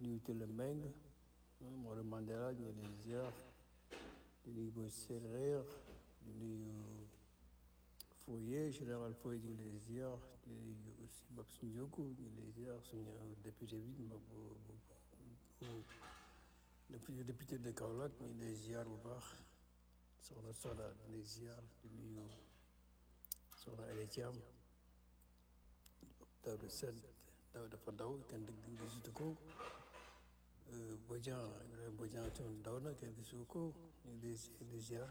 nuyu Tëlle Mbengue Maodo Mandela ñu ngi lay ziar di nuyu Boy Séeréer di nuyu Foye général Foye ñu ngi lay ziar di nuyu aussi Babs Ndiogu ñu ngi lay ziar suñu député bi ma bu bu député de Kaolack ñu ngi lay ziar bu baax soxna Soda ñu ngi lay ziar di nuyu soxna Aïda Thiam Daouda Sène daw dafa daw kenn dëgg gisutu ko Bodian Bodian toon daw na kenn gisu ko ñu ngi lay ñu ngi lay ziar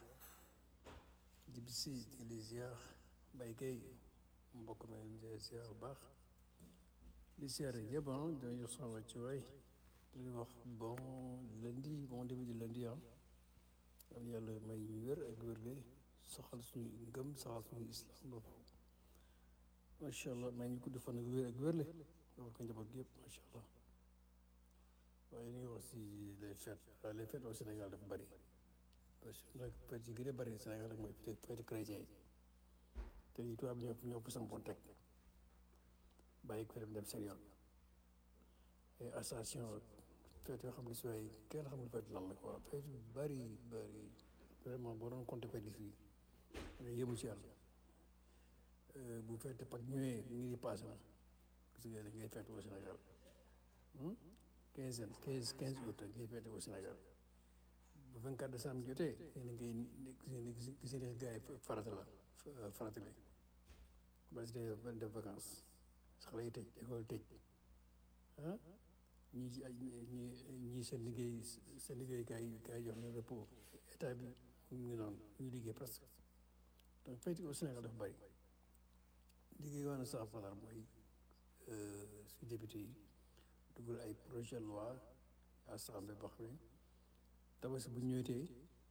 Djibisi ñu ngi lay ziar Mbaye Gueye mbokk mi ñu ngi lay ziar bu baax di ziar yëpp ah dañuy jox sama wàccuwaay di wax bon lundi bon début de lundi ah am yàlla may ñu wér ak wér soxal suñu ngëm soxal suñu islam bopp macha allah may ñu gudd fan ak wér ak wérle defal ko njaboot gi yëpp macha allah waaye ñu ngi wax si les fêtes waaye les fêtes au Sénégal dafa bëri parce que nag fête yi gën a bëri Sénégal nag mooy fête chrétien yi te yi tubaab ñoo ñoo fa sampoon teg bàyyi ko dem dem seen yoon et association fête yoo xam ne si waaye kenn xamul fête lan la quoi fête yu bëri bëri vraiment boo doon compter fête yi fii nga yëmu ci yàlla bu fête Pâques ñëwee ñu ngi passé na gis nga da ngay fête au Sénégal quinze quinze quinze août ngay fête au Sénégal bu 24 décembre jotee yéen a ngay gis gis nga gars yi farata la farata bi parce que def vacances xale yi tëj école tëj ah ñii ci ay ñii ñii seen liggéey seen liggéey gars yi gars yi jox na repos état bi mu ngi noonu ñu liggéey presque donc fête au Sénégal dafa bëri liggéey woon na sax falaar mooy su député yi dugal ay projet de loi assemblée boo xam ne tabaski bu ñëwetee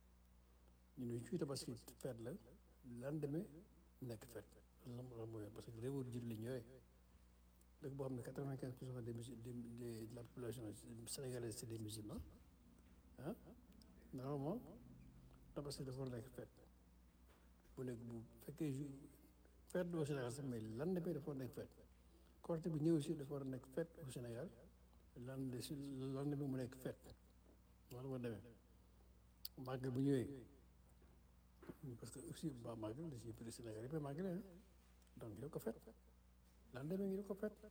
ñu ne fii tabaski feet la lendemain nekk feet loolu la mooy parce que réewu jullit la ñëwee dëkk boo xam ne quatre-vingt-quinze pour cent des de la population sénégalaise c'est des musulmans ah normalement tabaski dafa war a nekk feet bu nekk bu fekkee ju feet au Sénégal sax mais lendemain dafa war a nekk feet Korité bi ñëw aussi dafa war a nekk feet au Sénégal lan si lendemain mu nekk feet wala ma demee màggal bu ñëwee parce que aussi ba màggal da ciy bëri Sénégal yëpp màggal ah donc yow ko fet lan demee ngi ko fet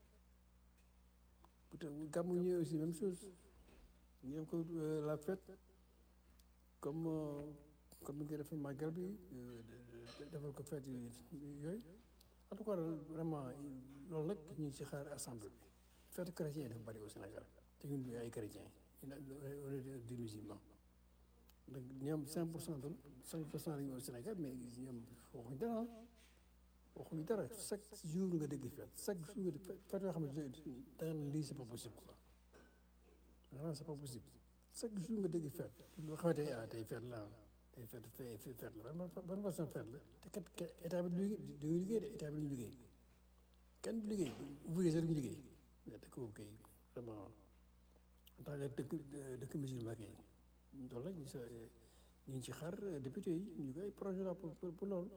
peut-être gàmmu ñëwee aussi même chose ñu def ko la fête comme comme ni nga defee màggal bi defal ko fête yooyu en tout cas vraiment loolu nag ñu ngi ci xaar assemblée bi fête chrétien dafa bëri au Sénégal te ñun ñu ay chrétien on est des musulmans donc ñoom 5 pour cent de 5 pour cent lañu au Sénégal mais ñoom waxuñ dara waxuñ dara chaque jour nga dégg fête chaque jour nga dégg fête yoo xam ne da nga lii c'est pas possible quoi vraiment c'est pas possible chaque jour nga dégg fête loo xamante ne ah tey fête la tey fête fête la ban façon fête la te kat état bi du liggéey de état bi du liggéey kenn du liggéey ouvrier sax duñu liggéey mais dëkk boobu kay vraiment en tant que dëkk dëkk musulman kay loolu la ñu sa ñu ngi ci xaar député yi ñu koy projet la pour pour loolu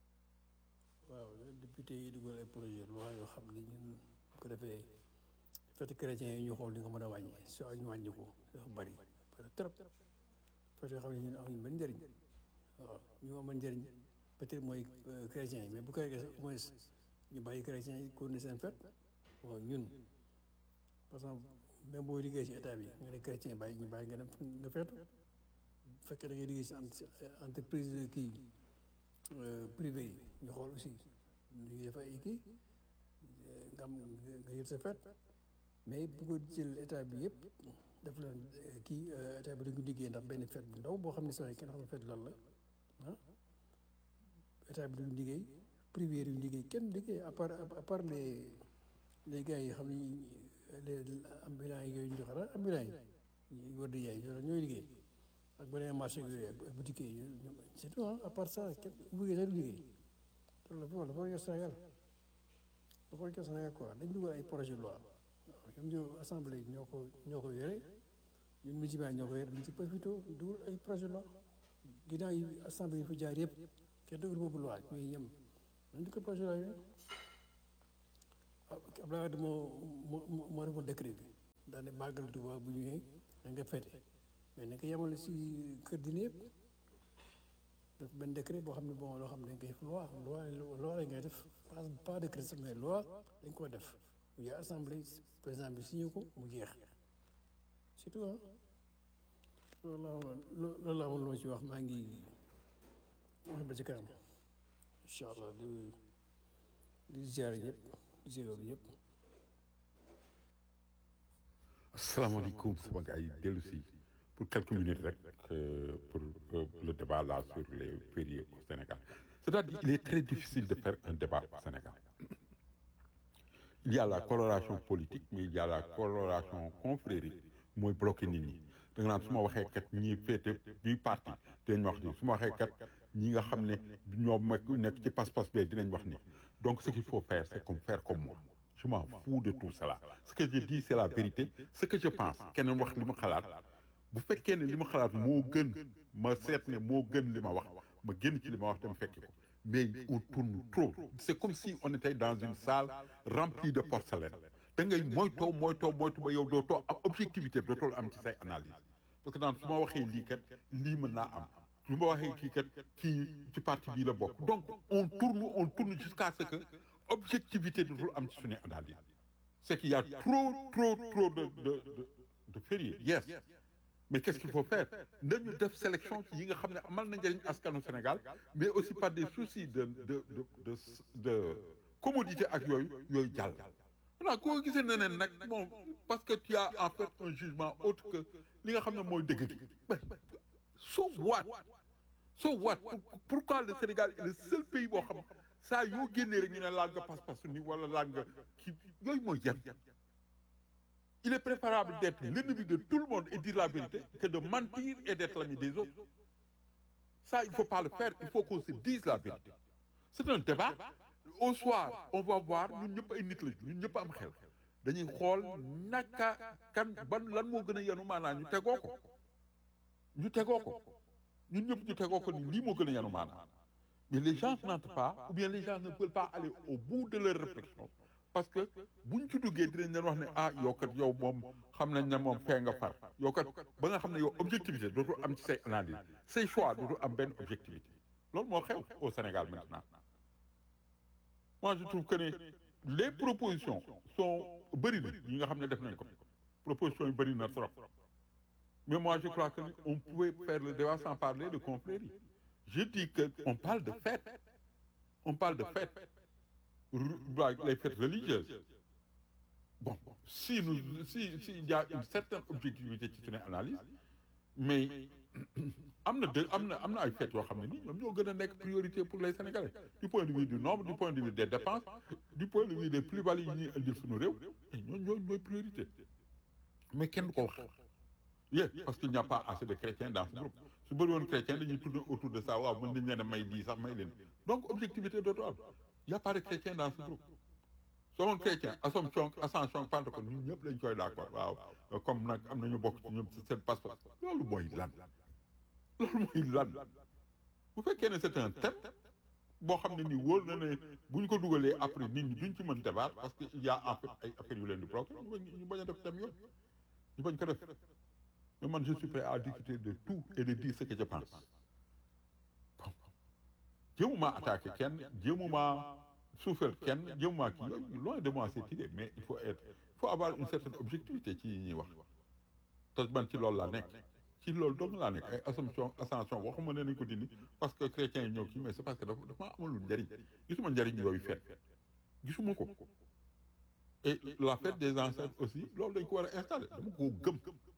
waaw député yi dugal ay projet loi yoo xam ne ñun bu ko defee fête chrétien yi ñu xool li nga mën a wàññi soo ñu wàññi ko dafa bari bari trop fête yoo xam ne ñun amuñu benn njëriñ waaw ñu amal njëriñ peut-être mooy chrétien yi mais bu ko defee au moins ñu bàyyi chrétien yi continuer seen fête bon ñun par exemple même boo liggéey ci état bi nga ne chrétien bàyyi ñu bàyyi nga dem nga feetu bu fekkee da ngay liggéey ci entreprise kii privé yi ñu xool aussi ñu def ay kii nga am nga yëg sa feet mais bu ko jël état bi yëpp def leen kii état bi dañu liggéey ndax benn feet bu ndaw boo xam ne sax kenn xamul feet lan la ah état bi duñu liggéey privé yi duñu liggéey kenn liggéey à part à part les les gars yi xam ne les ambulants yi yooyu ñu joxe la ambulants yi war di yaay ñooy liggéey ak beneen marché yooyu ak boutique yi c'est tout à part ça kenn ouvrier sax du liggéey loolu la dafa yor Sénégal dafa yor Sénégal quoi dañ dugal ay projet de loi waaw ñoom ñoo assemblée ñoo ko ñoo ko yore ñun musulman ñoo ko yore dañ ci profité dugal ay projet de loi ginnaaw yi assemblée yi fa jaar yëpp kenn dugal boobu loi mais ñoom dañ ko projet de loi yooyu Abdoulaye Wade moo moo moo defoon décret bi daane màggal Tuuba bu ñëwee da nga fete mais na nga yemale si kër dina yëpp def benn décret boo xam ne bon loo xam ne dañ koy def loi loi loi la ngay def pas pas décret sax mais loi dañ ko def mu yaa assemblée président bi signé ko mu jeex surtout ah loolu laa loolu laa amoon loo ci wax maa ngi wax ba ci kanam incha allah di di ziare ñëpp di ziare ñëpp. asalaamaaleykum sama gars yi dellu si pour quelques minutes rek euh, pour euh, le débat là sur les fériés au Sénégal c'est-à-dire il est très difficile de faire un débat au Sénégal il y a la coloration politique mais il y a la coloration confrérique mooy bloqué nit ñi da nga naan su ma waxee kat ñi féete bii parti dinañ wax ni su ma waxee kat ñi nga xam ne ñoom mag nekk ci pas-pas bee dinañ wax ni donc ce qu'il faut faire c'est comme faire comme moi je m'en fous de tout cela ce que je dis c'est la vérité ce que je pense keneen wax li ma xalaat bu fekkee ne li ma xalaat moo gën ma seet ne moo gën li ma wax ma génn ci li ma wax dem fekki ko mais on tourne trop c'est comme si on était dans une salle remplie de porcelaine da ngay moytoo moytoo moytu ba yow dootoo am objectivité dootoo am ci say analyse parce que daan su ma waxee lii kat lii mën naa am su ma waxee kii kat kii ci parti bii la bokk donc on tourne on tourne jusqu'à ce que objectivité dootul am ci suñu analyse c'est qu'il y a trop trop trop de de de de fériés yes mais qu'est-ce qu'il faut faire nañu def sélection ci yi nga xam ne amal na njëriñ askanu Sénégal mais aussi par des soucis de de de de de commodité ak yooyu yooyu jàll. voilà koo gisee ne nag bon parce que tu as en fait un jugement autre que li nga xam ne mooy dëgg gi so what so what pourquoi le Sénégal est le seul pays boo xam saa yoo génnee rek ñu ne laal nga pas-pas ni wala laal nga kii yooyu mooy jar il est préférable d'être l'ennemi de tout le monde et dire la vérité que de mentir et d'être l'ami des autres ça il faut pas le faire il faut qu'on se dise la vérité c'est un débat au soir on va voir ñun ñëpp ay nit la ñun ñëpp am xel dañuy xool naka kan ban lan moo gën a yenu maanaa ñu tegoo ko ñu tegoo ko ñun ñëpp ñu tegoo ko ni lii moo gën a yenu maanaa mais les gens n'entrent pas ou bien les gens ne veulent pas aller au bout de leur réflexion parce que buñ ci duggee dinañ leen wax ne ah yow kat yow moom xam nañ ne moom fee nga far yow kat ba nga xam ne yow objectivité dootul am ci say analyse say choix dootul am benn objectivité loolu moo xew au Sénégal maintenant moi je trouve que ne les propositions sont bëri na yi nga xam ne def nañ ko propositions yi bëri na trop mais moi je crois que on pouvait faire le débat sans parler de confrérie je dis que on parle de fête on parle de fête les fêtes religieuses bon si nous si si il y a une certaine objectivité ci suñu analyse mais am na de am na am na ay fêtes yoo xam ne nii ñoom ñoo gën a nekk priorité pour les Sénégalais du point de vue du nombre du point de vue des dépenses du point de vue des plus-values yi ñuy indil suñu réew ñoo ñoo ñooy priorité mais kenn du ko wax yé parce qu'il n'y a pas assez de chrétiens dans ce groupe su bëri woon chrétien dañuy tourner autour de ça waaw mën nañ leen a may lii sax may leen donc objectivité dootu am y a pas de chrétien dans ce groupe selon chrétien Assomption Ascension Pentecôte ñun ñëpp lañ koy d'accord waaw comme nag am nañu bokk ci ñoom ci seen passeport loolu mooy lan loolu mooy lan bu fekkee ne c'est un thème boo xam ne nii wóor na ne bu ñu ko dugalee après nit ñi duñ ci mën débat parce que il y a en fait ay affaires yu leen di bloquer ñu bañ a def thème yooyu ñu bañ ko def mais man je suis prêt à discuter de tout et de dire ce que je pense bon jéemuma attaquer kenn jéemuma suufeel kenn jéemuma kii yooyu loin de moi cette idée mais il faut être il faut avoir une certaine objectivité ci yi ñuy wax te man ci loolu laa nekk ci loolu dong laa nekk ay assomption ascension waxuma ne nañ ko dindi parce que chrétiens yi ñëw kii mais c'est parce que dafa dafa amalul njariñ gisuma njariñ yooyu fet gisuma ko et la fête des ancêtres aussi loolu dañ ko war a installer dama koo gëm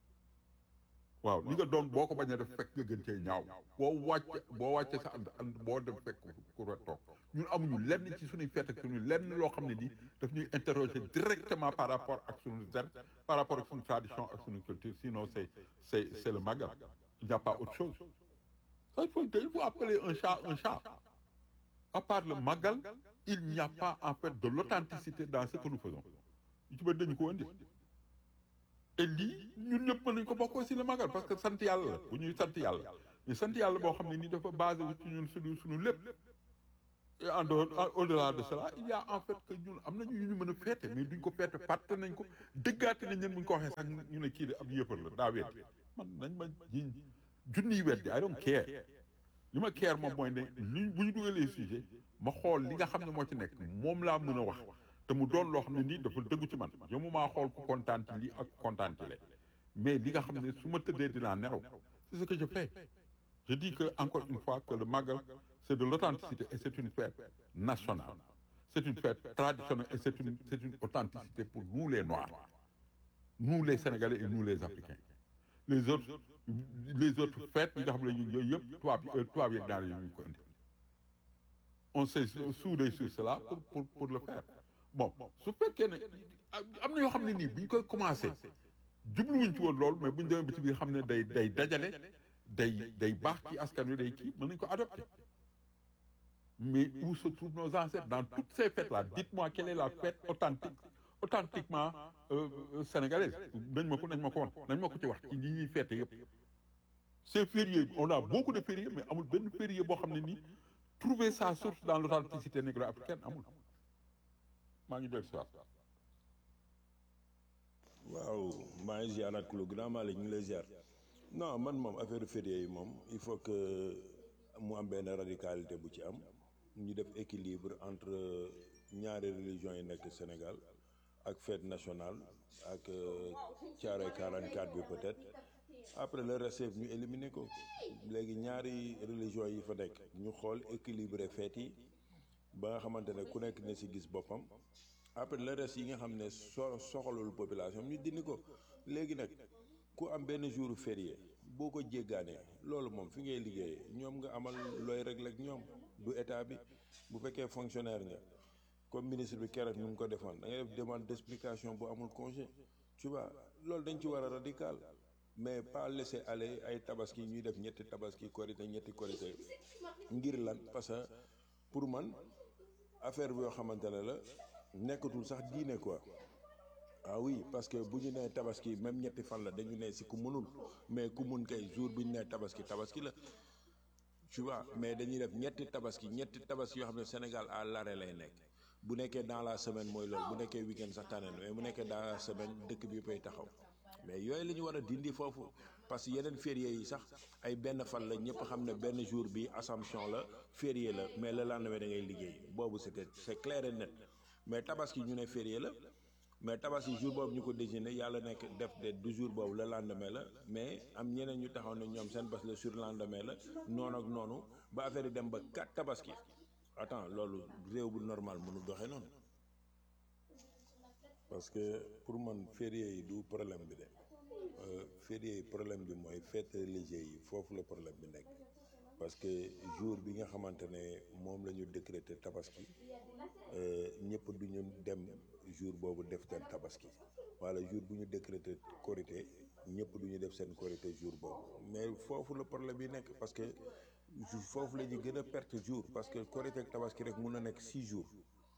waaw li nga doon boo ko bañ a def fekk nga gën cee ñaaw boo wàcce boo wàcce sa ànd ànd boo dem fekk ku re toog ñun amuñu lenn ci suñuy fête ak suñuy lenn loo xam ne nii daf ñuy interroger directement par rapport ak suñu zen par rapport ak suñu tradition ak suñu culture sinon c'est c'est c'est le magal il n'y a pas autre chose ça il faut il faut appeler un chat un chat à part le magal il n'y a pas en fait de l'authenticité dans ce que nous faisons yu ci bëri dañu ko indi et lii ñun ñëpp mën nañu ko bokk aussi le magal parce que sant yàlla la bu ñuy sant yàlla mais sant yàlla boo xam ne nii dafa basé wu ci ñun suñu suñu lépp et en dehors en- au-delà de cela il y a en fait que ñun am nañu yu ñu mën a féete mais duñ ko féete fàtte nañ ko dëggaate nañ leen bu ñu ko waxee sax ñu ne kii de ab yëppal la daa weddi man nañ ma jiñ junniy weddi I don't care li ma care moom mooy ne li bu ñu dugalee sujet ma xool li nga xam ne moo ci nekk moom laa mën a wax te mu doon loo xam ne nii dafa dëggu ci man yow mu maa xool ku kontaan ci lii ak kontaan ci lee mais li nga xam ne su ma tëddee dinaa nelaw c'est ce que je fais je dis que encore une fois que le Magal c'est de l'authenticité et c'est une fête nationale c'est une fête traditionnelle et c'est une c'est une authenticité pour nous les Noirs nous les Sénégalais et nous les Africains les autres les autres fêtes yi nga xam ne yooyu yëpp tubaab yi tubaab yeeg daal yi ñu ko indi on s'est soudé sur cela pour pour pour le faire bon su fekkee ne am na yoo xam ne nii bu ñu koy commencé jubluwuñ ci woon loolu mais bu ñu demee ba ci biir xam ne day day dajale day day baax ci askan wi day kii mën nañu ko adopté mais où se trouvent nos ancêtres dans toutes ces fêtes là dites-moi quelle est la fête authentique authentiquement euh, euh, sénégalaise nañ ma ko nañ ma ko won nañ ma ko ci wax ci li ñuy fête yëpp ces fériés on a beaucoup de fériés mais amul benn férié boo xam ne nii trouver sa source dans l'authenticité négro-africaine amul maa ngi dellu si waat waaw maa ngi ziar ak lu grand Malick ñu ngi lay ziar non man moom affaire férié yi moom il faut que mu am benn radicalité bu ci am ñu def équilibre entre ñaari religion yi nekk Sénégal ak fête nationale ak Thiaroye 44 bi peut-être après le reste yëpp ñu éliminer ko léegi ñaari religion yi fa nekk ñu xool équilibré fête yi ba nga xamante ne ku nekk ne si gis boppam après le reste yi nga xam ne so soxalul population ñu dindi ko léegi nag ku am benn jour férié boo ko jéggaanee loolu moom fi ngay liggéeyee ñoom nga amal looy régler ak ñoom du état bi bu fekkee fonctionnaire nga comme ministre bi keroog nu mu ko defoon da ngay def demande d'explication bu amul congé tu vois loolu dañ ci war a radical mais pas laisser aller ay tabaski ñuy def ñetti tabaski korité ñetti korité ngir lan parce que pour man affaire bi yoo xamante ne la nekkatul sax diine quoi ah oui parce que bu ñu nee tabaski même ñetti fan la dañu ne si ku mënul mais ku mun kay jour bi ñu nee tabaski tabaski la tu vois mais dañuy def ñetti tabaski ñetti tabaski yoo xam ne Sénégal à l'arrêt lay nekk bu nekkee dans la semaine mooy loolu bu nekkee week-end sax tànn mais bu nekkee dans la semaine dëkk bi yëppay taxaw mais yooyu la ñu war a dindi foofu parce que yeneen férié yi sax ay benn fan la ñëpp xam ne benn jour bi Assomption la férié la mais le lendemain da ngay liggéey boobu c'était c'est clair et net mais tabaski ñu ne férié la mais tabaski jour boobu ñu ko désigné yàlla nekk def de du jour boobu le lendemain la mais am ñeneen ñu taxaw ne ñoom seen bés le surlendemain la noonu ak noonu ba affaire yi dem ba quatre tabaski attends loolu réew bu normal mënu doxee noonu parce que pour man férié yi du problème bi de férié yi problème bi mooy fête religieux yi foofu la problème bi nekk parce que jour bi nga xamante ne moom la ñu décréter tabaski ñëpp du ñu dem jour boobu def seen tabaski wala jour bu ñu décréter korité ñëpp du ñu def seen korité jour boobu mais foofu la problème bi nekk parce que foofu la ñu gën a perte jour parce que korité ak tabaski rek mun na nekk six jours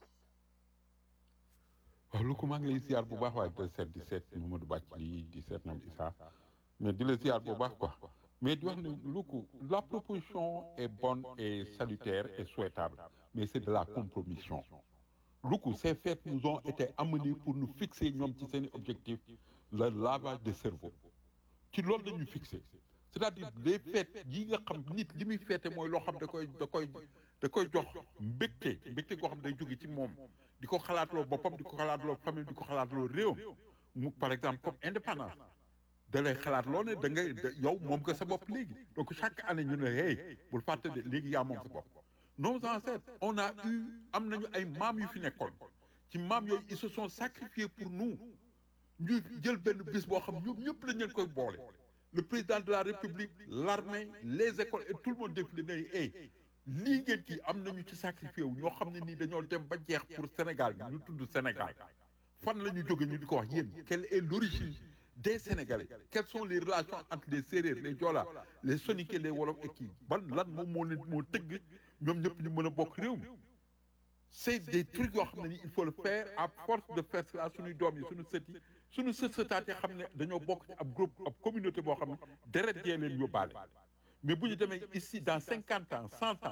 waaw lu ko maa ngi lay ziar bu baax waaye de seet di seet Mamadou Bathily di seet nam Issa mais di la ziar bu baax quoi mais di wax ne lu ko la proposition est bonne et salutaire et souhaitable mais c'est de la compromission lu ko ces fêtes nous ont été amenées pour nous fixer ñoom ci seen objectif le lavage de cerveau ci loolu la ñu fixé c'est-à-dire les fêtes yi nga xam nit li muy fêté mooy loo xam da koy da koy da koy jox mbégte mbégte goo xam day jóge ci moom di ko xalaatloo boppam di ko xalaatloo famille di ko xalaatloo réewam mu par exemple comme indépendance da lay xalaatloo ne da ngay yow moom nga sa bopp léegi donc chaque année ñu ne hey bul fàtte de léegi yaa moom sa bopp nos ancêtres on a eu am nañu ay maam yu fi nekkoon ci maam yooyu ils se sont sacrifiés pour nous ñu jël benn bis boo xam ñoom ñëpp lañ leen koy boole le président de la république l'armée les écoles et tout le monde défilé ne hey lii ngeen kii am nañu ci sacrifié wu ñoo xam ne nii dañoo dem ba jeex pour Sénégal bi ñu tudd Sénégal fan la ñu jóge ñu di ko wax yéen quelle est l'origine des Sénégalais quelles sont les relations entre les Sérères les Joola les Soninké les Wolof et kii ban lan moom moo leen moo tëgg ñoom ñëpp ñu mën a bokk réew mi c'est des trucs yoo xam ne nii il faut le faire à force de faire cela suñuy doom yi suñu sët yi suñu sët sëtaat yi xam ne dañoo bokk ci ab groupe ab communauté boo xam ne deret jee leen yóbbaale mais bu ñu demee ici dans cinquante ans cent ans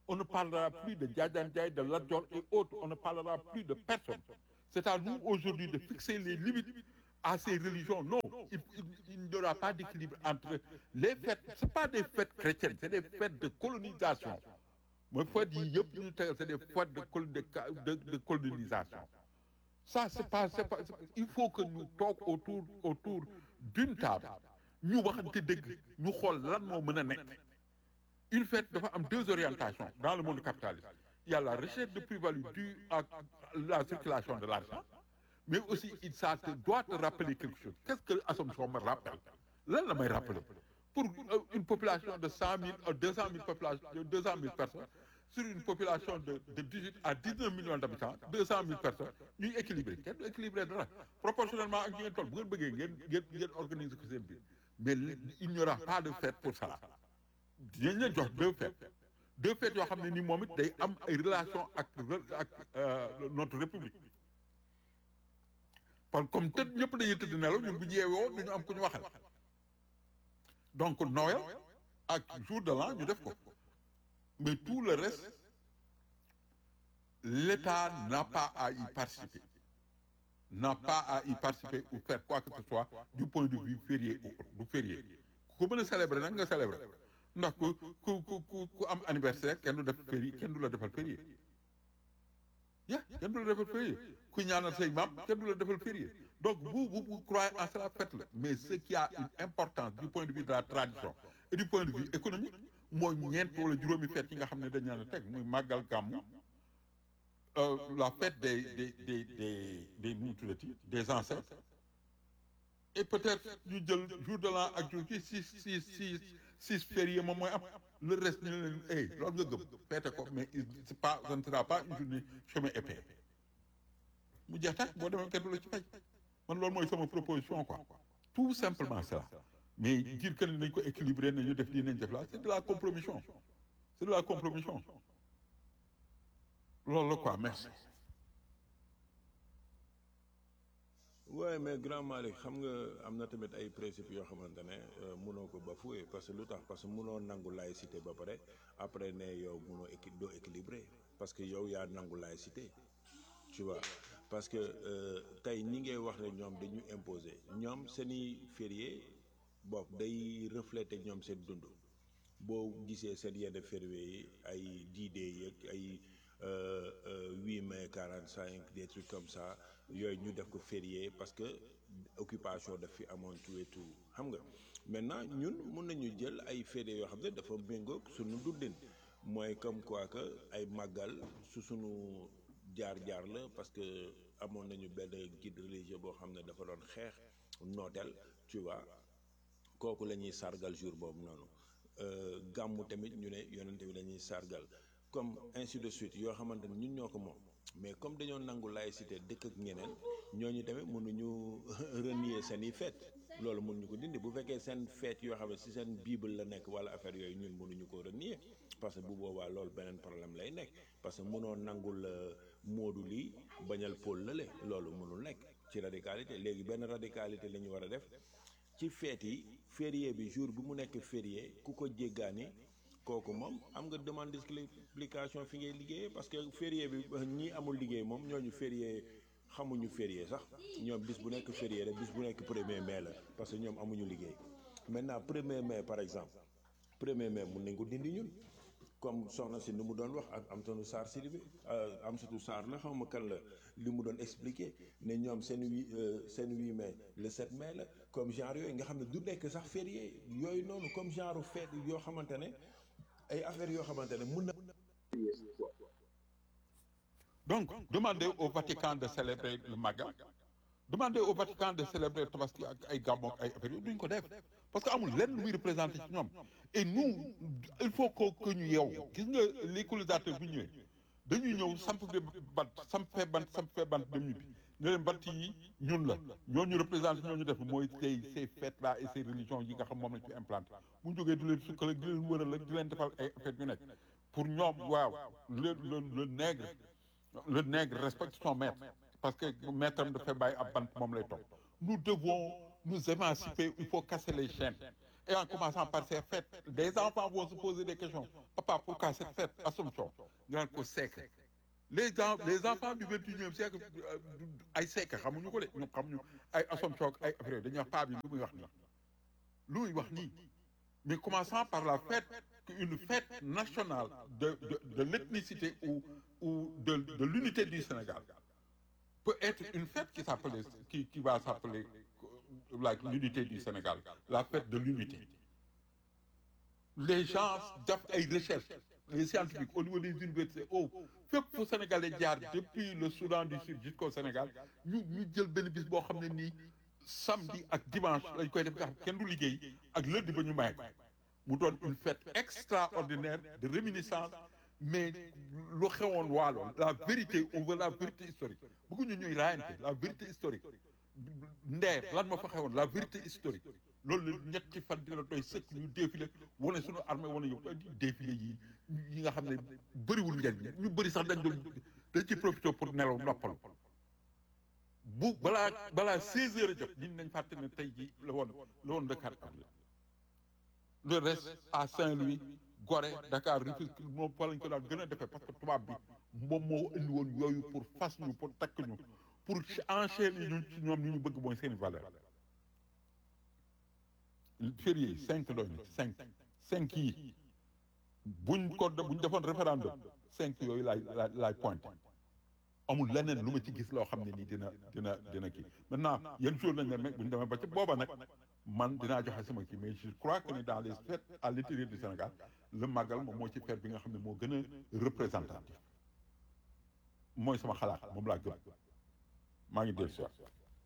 on ne parlera plus de Djadjan Ndiaye, de Ladjor et autres, on ne parlera plus de personne. C'est à nous aujourd'hui de fixer les limites à ces religions. Non, il, il- il n'y aura pas d'équilibre entre les fêtes. Ce pas des fêtes chrétiennes, c'est des fêtes de colonisation. Moi, fêtes yi yëpp ñu tegal, c'est des fêtes de, col- de, de, de colonisation. Ça, c'est pas, c'est pas, c'est pas- il faut que nous toog autour, autour d'une table. ñu waxante dëgg ñu xool lan moo mën a nekk. Une fête dafa am deux orientations dans le monde capitaliste. Il y a la recherche de plus-value due à la circulation de l'argent, mais aussi il ça te doit te rappeler quelque chose. Qu'est-ce que l'Assomption me rappelle Lan la may rappeler Pour euh, une population de 100 000 à 200 000 population, de 200 000 personnes, sur une population de, de 18 à 19 millions d'habitants, 200 000 personnes, ñuy équilibré kenn du équilibré dara proportionnellement ak ñi ngeen toll bu ngeen bëggee ngeen ngeen ngeen organiser ko seen biir mais il n'y aura pas de fête pour ça dinañ leen jox deux fêtes deux fêtes yoo xam ne ni moom it day am ay relation ak re- ak euh, notre république parce que comme tëdd ñëpp dañuy tëdd nelaw ñun bu ñu yeewoo duñu am ku ñu waxal donc Noël ak jour de l'an ñu def ko mais tout le reste l'État n'a pas à y participer n'a pas à y participer ou faire quoi que ce soit du point de vue férié ou autre du férié ku mën a célébrer nag nga célébrer ndax ku ku ku ku ku am anniversaire kenn du def férié kenn du la defal férié ya kenn du la defal férié ku ñaanal say maam kenn du la defal férié donc vous vous vous croyez en cela faites-le mais ce qui a une importance du point de vue de la tradition et du point de vue économique mooy ñeent wala juróomi fête yi nga xam ne dañ leen a teg muy màggal gàmmu euh, la fête des des des des des nu mu tuddati des ancêtres et peut-être ñu jël jour de l'an ak jour ci six six six six fériés moom mooy am le reste ñu ne leen hey loolu nga gëm feete ko mais il- c'est pas ce ne sera pas une journée chemin épais mu jeex tax boo demee kenn du la ci fay man loolu mooy sama proposition quoi tout simplement cela mais dire que ne nañ ko équilibré nañu def lii nañ def la c'est de la compromission c'est de la compromission loolu la quoi merci waaye mais grand Malick xam nga am na tamit ay principes yoo xamante ne euh, mënoo ko bafouer parce que lu tax parce que mënoo nangu laïcité ba pare après ne yow mënoo équi doo équilibré parce que yow yaa nangu laïcité tu vois parce que euh, tey ñi ngay wax ne ñoom dañu imposer ñoom seeni férié bopp day refléter ñoom seen dund boo gisee seen yenn férié yi ay D-Day yeeg ay euh, euh, 8 mai 45 des trucs comme ça yooyu ñu def ko férié parce que occupation daf fi amoon tout et tout xam nga maintenant ñun mun nañu jël ay férié yoo xam ne dafa méngoog suñu dundin mooy comme quoi que ay màggal su suñu jaar-jaar la parce que amoon nañu benn guide religieux boo xam ne dafa doon xeex nooteel tu vois kooku la ñuy sargal jour boobu noonu Euh, gàmmu tamit ñu ne yonente bi la ñuy sargal comme ainsi de suite yoo xamante ne ñun ñoo ko moom mais comme dañoo nangu laïcité dëkk ak ñeneen ñooñu tamit mënuñu renier seen i fête loolu mënuñu ko dindi bu fekkee seen fête yoo xam ne si seen bible la nekk wala affaire yooyu ñun mënuñu ko renier parce que bu boobaa loolu beneen problème lay nekk parce que mënoo nangul euh, moodu lii bañal pôl lale loolu mënul nekk ci radicalité léegi benn radicalité la ñu war a def ci feet yi férié bi jour bi mu nekk férié ku ko jéggaani kooku moom am nga demande d'explication fi ngay liggéeyee parce que férié bi ñii amul liggéey moom ñooñu férié xamuñu férié sax ñoom bis bu nekk férié rek bis bu nekk premier mai la parce que ñoom amuñu liggéey maintenant premier mai par exemple premier mai mun nañ ko dindi ñun comme soxna si ni mu doon wax ak Amsatou Sarr Sidibé Amsatou Sarr la xaw ma kan la li mu doon expliquer ne ñoom seen huit seen huit mai le 7 mai la comme genre yooyu nga xam ne du nekk sax férié yooyu noonu comme genre fête yoo xamante ne ay affaires yoo xamante ne mun na. Donc, demandez au Vatican de célébrer le Magal. Demandez au Vatican de célébrer Tabaski ak ay Gàmmu ak ay affaires yooyu duñ ko def parce que amul lenn luy représenté ci ñoom et nous il faut que que ñu yeewu gis nga les colonisateurs bu ñëwee dañuy ñëw samp fi bant samp fee bant samp fee bant dem ñibbi ne leen bant yi ñun la ñooñu représenté ñooñu def mooy tey ces fêtes là et ces religions yi nga xam moom lañ fi implanté bu ñu jógee di leen sukkale di leen wëral ak di leen defal ay affaires yu nekk pour ñoom waaw le le le nègre le nègre respecte son maître parce que maître am dafay bàyyi ab bant moom lay topp nous devons nous émanciper il faut casser les chaînes Et en commençant par ces fêtes, des enfants vont se poser des questions. Papa, pourquoi cette fête Assomption. Ñu naan ko Seck. Les, en- les enfants du 21e siècle euh, ay Seck xamuñu ko de ñoom xamuñu ay Assomption ak ay affaire dañuy wax paa bi lu muy wax nii. lu muy wax nii. Mais commençant par la fête, une fête nationale de, de, de l'ethnicité ou, ou de, de l'unité du Sénégal peut être une fête qui, s'appelait- qui, qui va s'appeler euh, like, l'unité du Sénégal, la fête de l'unité. Les gens def ay recherches, les scientifiques au niveau des universités, oh, fépp fu Sénégalais jaar depuis le Soudan du Sud jusqu'au Sénégal, ñu ñu jël benn bis boo xam ne nii samedi ak dimanche lañ koy def nga xam kenn du liggéey ak lundi ba ñu may ko mu doon une fête extraordinaire de réminiscence mais lu xewoon waaloon la vérité on veut la vérité historique bëgguñu ñuy raayante la vérité historique ndeer lan ma fa xewoon la vérité historique loolu la ñetti fan dina doy sëkk ñu défilé wane suñu armée wane yow défilé yi yi nga xam ne bëriwul njariñ ñu bëri sax dañ doon dañ ci profité pour nelaw noppalu bu balaa balaa 16 heures a jot nit nañ fàtte ne tey jii la woon la woon le 4 avril le reste à Saint-Louis Gorée Dakar Rufisque moom fa lañ ko daan gën a defee parce que tubaab bi moom moo indi woon yooyu pour fas ñu pour takk ñu pour enchaîner ñu ci ñoom ñu ñu bëgg mooy seen valeur férié yi cinq doy na cinq cinq yi buñ ko buñ defoon référendum cinq yooyu laay laay laay pointé amul leneen lu ma ci gis loo xam ne nii dina dina dina kii maintenant yenn jour nañ ne bu ñu demee ba ci booba nag man dinaa joxe sama kii mais je crois que ni dans les fêtes à l'intérieur du Sénégal le magal moom moo ci fête bi nga xam ne moo gën a représentatif mooy sama xalaat moom laa gëm maa ngi dellu si waat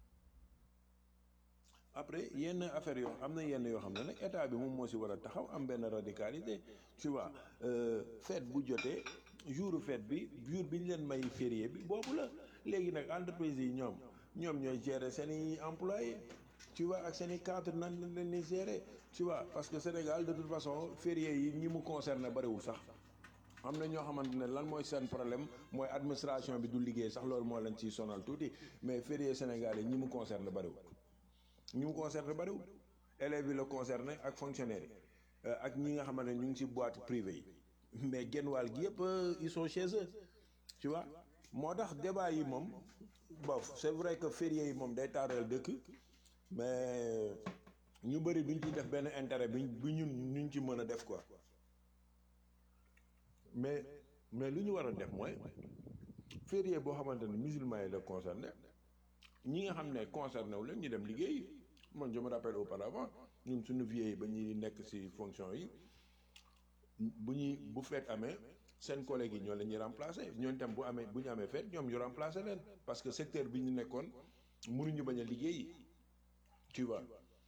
après yenn affaire yoo am na yenn yoo xam ne nag état bi moom moo si war a taxaw am benn radicalité tu vois euh, fête bu jotee jour fête bi jour bi ñu leen may férié bi boobu la léegi nag entreprise yi ñoom ñoom ñooy gérer seen i employés tu vois ak seen i cadre nan lañ leen di gérer tu vois parce que Sénégal de toute façon férié yi ñi mu concerné bariwul sax am na ñoo xamante ne lan mooy seen problème mooy administration bi du liggéey sax loolu moo leen ciy sonal tuuti mais férié Sénégal yi ñi mu concerné bariwul ñi mu concerné bariwul élèves yi la concerné ak fonctionnaires yi ak ñi nga xamante ne ñu ngi ci boîte privée yi mais genn wàll gi yëpp ils sont chez eux tu vois moo tax débat yi moom bof c'est vrai que férié yi moom day taaral dëkk mais ñu bëri duñ ci def benn intérêt bi bi ñun ñu ci mën a def quoi mais mais lu ñu war a def mooy férié boo xamante ne musulman yi la concerné ñi nga xam ne concerné wu leen ñu dem liggéey man je me rappelle auparavant ñun suñu vieux yi ba ñuy nekk ci fonction yi bu ñuy bu feet amee seen collègues yi ñoo leen ñuy remplacer ñooñu tam bu amee bu ñu amee feet ñoom ñu remplacer leen parce que secteur bi ñu nekkoon mënuñu bañ a liggéey tu vois.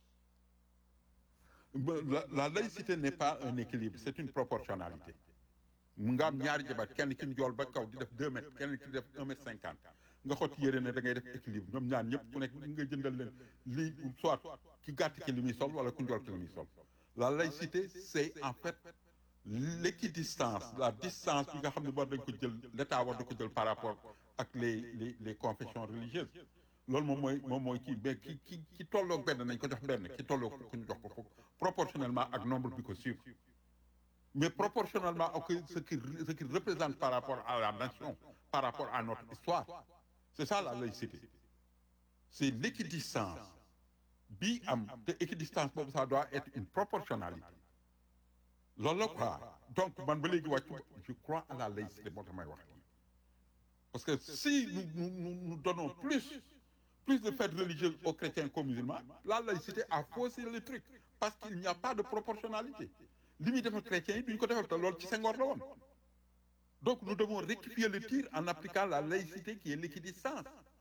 la, la laïcité n'est pas un équilibre c'est une proportionnalité mu nga am ñaari jabar kenn ki njool ba kaw di def deux mètres kenn ki def un mètre cinquante nga xot yére ne da ngay def équilibre ñoom ñaar ñëpp ku nekk nga jëndal leen lii soit ki gàtt ki li muy sol wala ku njool ki li muy sol la laïcité c'est en fait l'équidistance la distance bi nga xam ne war dañ ko jël l'état war da ko jël par rapport ak les les les confessions religieuses loolu moom mooy moom mooy kii mais ki ki ki tolloog benn nañ ko jox benn ki tolloog ku ñu jox ko foofu proportionnellement ak nombre bi ko suivre mais proportionnellement ak ce qui ce qui représente par rapport à la nation par rapport à notre histoire c'est ça la laïcité c'est l'équidistance bi am te équidistance boobu ça doit être une proportionnalité loolu la quoi donc man ba léegi wàccu je crois à la laïcité moo tax may wax parce que si nous nous nous, nous donnons plus plus de fêtes religieuses aux chrétiens qu'aux musulmans la laïcité a faussé le truc parce qu'il n'y a pas de proportionnalité li muy defal chrétiens yi duñu ko defal te loolu ci Senghor la woon donc nous devons rectifier le tir en appliquant la laïcité qui est l'équidistance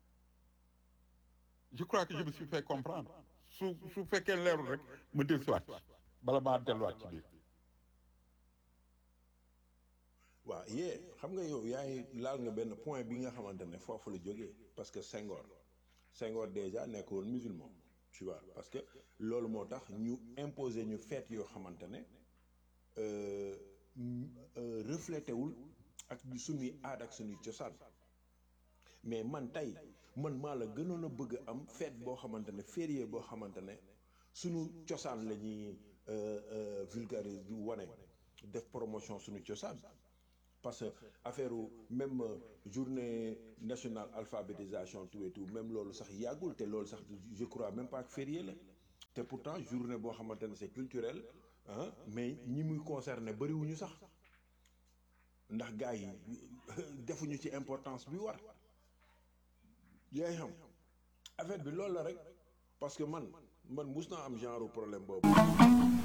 je crois que je me suis fait comprendre su su fekkee leerul rek ma dellusiwaat bala maa delluwaat ci biir waaw yee xam nga yow yaay laal nga benn point bi nga xamante ne foofu la jógee parce que Senghor Senghor déjà nekk woon musulman tu vois parce que loolu moo tax ñu imposer ñu fête yoo xamante ne reflété wul ak suñuy aada ak suñuy cosaan mais man tey man maa la gënoon a bëgg am fête boo xamante ne férié boo xamante ne sunu cosaan la ñuy vulgariser di wane def promotion sunu cosaan parce que affaire même journée nationale alphabétisation tout et tout même loolu sax yàggul te loolu sax je crois même pas que férié la te pourtant journée boo xamante ne c'est culturel ah mais ñi muy concerné bëriwuñu sax ndax gars yi defuñu ci importance bi war yaay xam affaire bi loolu la rek parce que man man mus naa am genre problème boobu